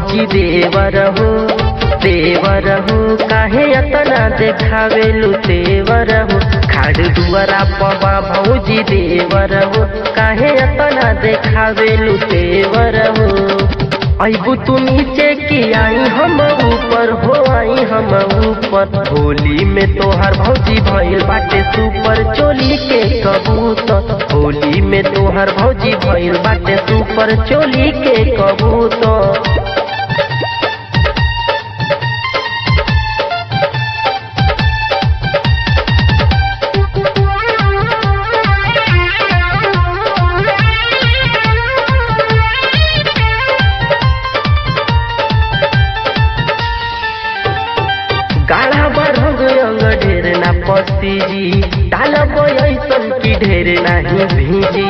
भौजी देवर हो देवर हो काहे अतना देखावेलु तेवर हो खाड़ दुआरा पवा भौजी देवर हो काहे अतना देखावेलु तेवर हो अबू तू नीचे की आई हम ऊपर हो आई हम ऊपर होली में तोहर भौजी भइल बाटे सुपर चोली के कबूतर होली में तोहर भौजी भइल बाटे सुपर चोली के कबूतर गाढ़ा रंग रंग ढेर ना पसी जी डालब ऐसन की ढेर नहीं भीजी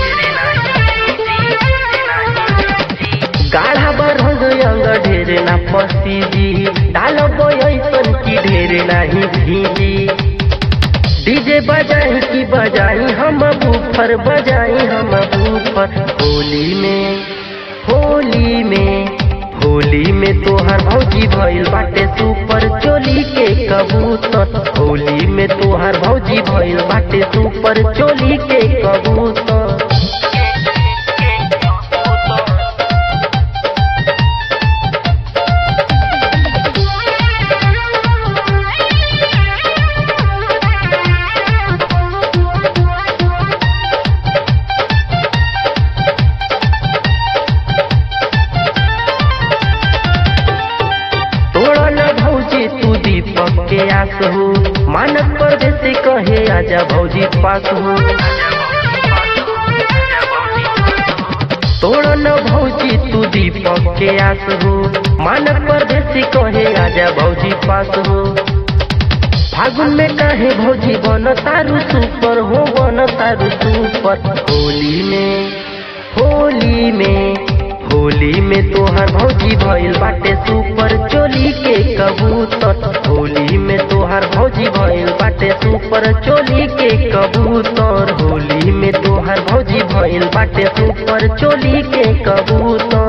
गाढ़ा रंग रंग ढेर ना पसी जी डालब ऐसन की ढेर नहीं भीजी डीजे बजाई की बजाई हम बूफर बजाई हम बूफर होली में होली में होली में तोहर भौजी भइल बाटे सुपर चोली के कबूतर होली में तोहर भौजी भइल बाटे सुपर चोली के कबूतर तोड़ा न भौजी तू दीपक के आस हो मानक परदेसी कहे आजा भौजी पास हो तोड़ा न भौजी तू दीपक के आस हो मानक परदेसी कहे आजा भौजी पास हो फागुन में कहे भौजी बन तारू सुपर हो बन तारू सुपर होली में होली में होली में तोहर भौजी भइल बाटे सुपर चोली के कबूतर होली में तोहर भौजी भइल बाटे सुपर चोली के कबूतर होली में तोहर भौजी भइल बाटे सुपर चोली के कबूतर